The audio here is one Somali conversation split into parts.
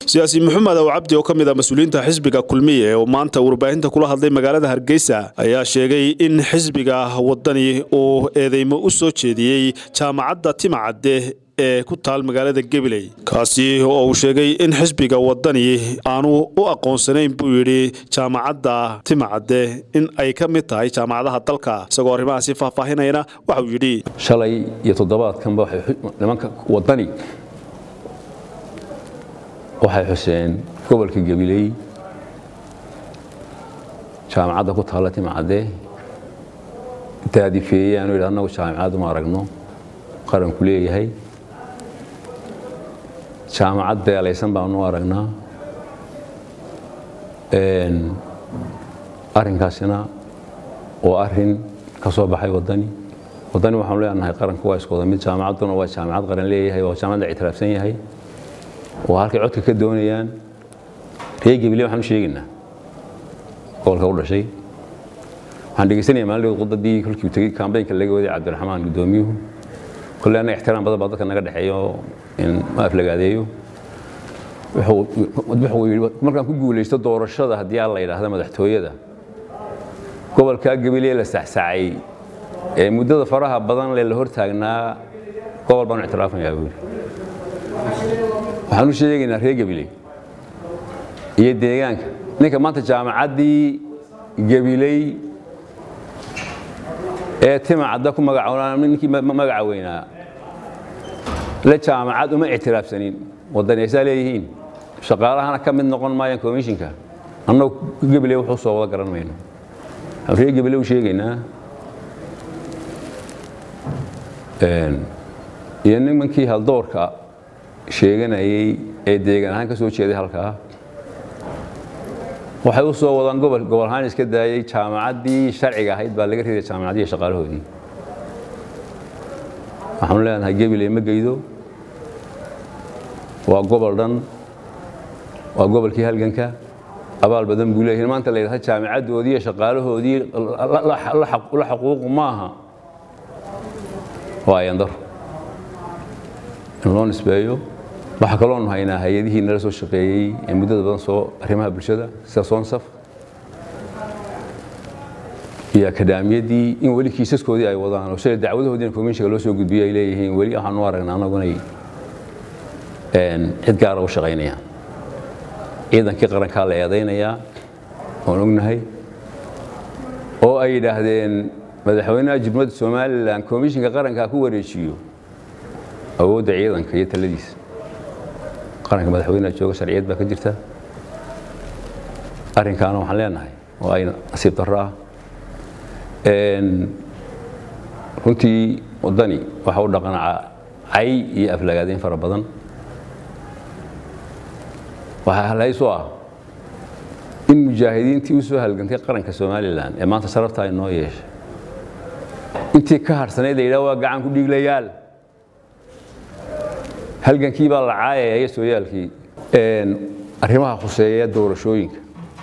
siyaasi maxamed ow cabdi oo ka mid ah mas-uuliyiinta xisbiga kulmiye oo maanta warbaahinta kula hadlay magaalada hargeysa ayaa sheegay in xisbiga wadani uu eedeymo u soo jeediyey jaamacadda timacadde ee ku taal magaalada gabiley kaasi oo uu sheegay in xisbiga wadani aanu u aqoonsanayn buu yidhi jaamacadda timacadde in ay ka mid tahay jaamacadaha dalka isagoo arrimahaasi faahfaahinayna waxauu yidhi shalay iyo toddobaadkanba nimanka wadani waxay xuseen gobolka gabiley jaamacadda ku taalla timacadde daadifeeyaanu yidhi annagu jaamacad uma aragno qaranku leeyahay jaamacad beelaysan baanu aragnaa arrinkaasina waa arrin ka soo baxay wadani wadani waxaanu leenahay qaranku waa isku wada mid jaamacadduna waa jaamacad qaran leeyahay waa jaamacad la ictiraafsan yahay oo halkay codka ka doonayaan reer gabiley waxaanu sheegaynaa gobolka u dhashay waxaan dhegeysanaya maalin qudadii kolkii uu tegey kambaynka laga waday cabdiraxmaan guddoomiyuhu kolle annaga ixtiraam badan baa dadka naga dhexeeyo in ma aflagaadeeyo wuxuu yidhi markaan ku guulaysto doorashada haddii aan la yidhaahda madaxtooyada gobolkaa gabiley la saxsaacay ee muddada faraha badan le la hortaagnaa gobol baanu ictiraafayaa buu yidhi waxaan u sheegaynaa reer gabiley iyo deegaanka ninka maanta jaamacaddii gabiley ee timacadda ku magacoonaa ninkii magaca weynaa la jaamacad uma ictiraafsanin wadani aysaa leeyihiin shaqaalahana ka mid noqon maayaan komishinka annagu gabiley wuxuu soo wada garan mayno waxaan reer gabiley u sheegaynaa iyo nimankii haldoorka sheeganayey ee deegaan ahaan ka soo jeeday halkaa waxay u soo wadaan gobol gobol ahaan iska daayey jaamacaddii sharciga ahayd baa laga riday jaamacaddiiyo shaqaalahoodii waxaanu leenahay gabiley ma geydo waa gobol dhan waa gobolkii halganka abaal badan buu leeyahay maanta la yidhahda jaamacaddoodii iyo shaqaalahoodii la xaquuqu maaha waa ayandaro in loo nisbeeyo waxaa kaloonu haynaa hay-adihii nala soo shaqeeyey ee muddada badan soo arrimaha bulshada sida soonsaf iyo akadaamiyadii in weli kiisaskoodii ay wadaan oo sida dacwadahoodiina komishinka loo soo gudbiyo ay leeyihiin weli waxaan u aragnaa anagunay cid gaara u shaqaynayaan ciidankii qarankaa la eedaynayaa oon ognahay oo ay yidhaahdeen madaxweynaha jumhuuriyadda somalilan komishinka qarankaa ku wareejiyo awoodda ciidanka iyo taladiisa qaranka madaxweyneha jooga sharciyad baa ka jirta arrinkaana waxaan leenahay oo ay nasiib darro ah runtii waddani waxa u dhaqanaa cay iyo aflagaadeyn fara badan waxaa halhayso ah in mujaahidiintii u soo halgantay qaranka somalilan ee maanta sharafta ay noo yeeshay intii ka harhsanayd la yidhaha waa gacan ku dhiiglayaal halgankii baa la caayaya iyo sooyaalkii arrimaha khuseeya doorashooyinka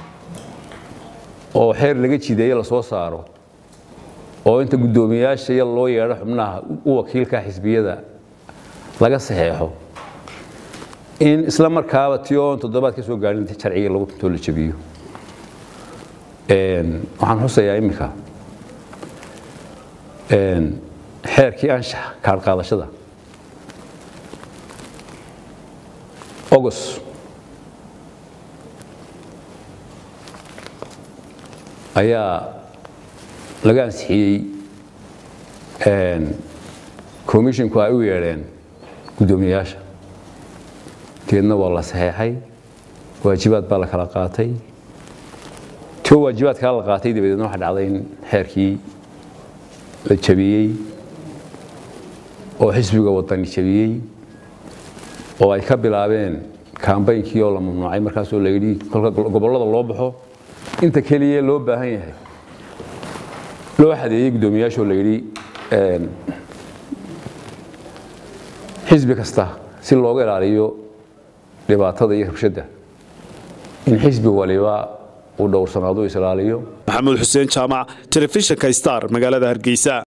oo xeer laga jideeye la soo saaro oo inta guddoomiyaasha iyo loo yeedho xubnaha u wakiilka xisbiyada laga saxeexo in isla markaaba ti oon toddobaad ka soo gaarin sharciga lagu tuntoo la jabiyo waxaan xusayaa iminka xeerkii anshax kaarqaadashada ogos ayaa laga ansixiyey komishinku ay u yeedheen guddoomiyayaasha deedna waa la saxeexay waajibaad baa la kala qaatay tio waajibaadkaa la qaatay dabadeedna waxa dhacday in xeerkii la jabiyey oo xisbiga wadani jabiyey oo ay ka bilaabeen kambaynkii oo la mamnuucay markaasoo la yidhi kolka gobollada loo baxo inta keliya loo baahan yahay loo xadeeyey guddoomiyaashoo la yidhi xisbi kasta si looga ilaaliyo dhibaatada iyo rabshadda in xisbi waliba uu dhowrsanaado is ilaaliyo maxamuud xuseen jaamac telefishinka star magaalada hargeysa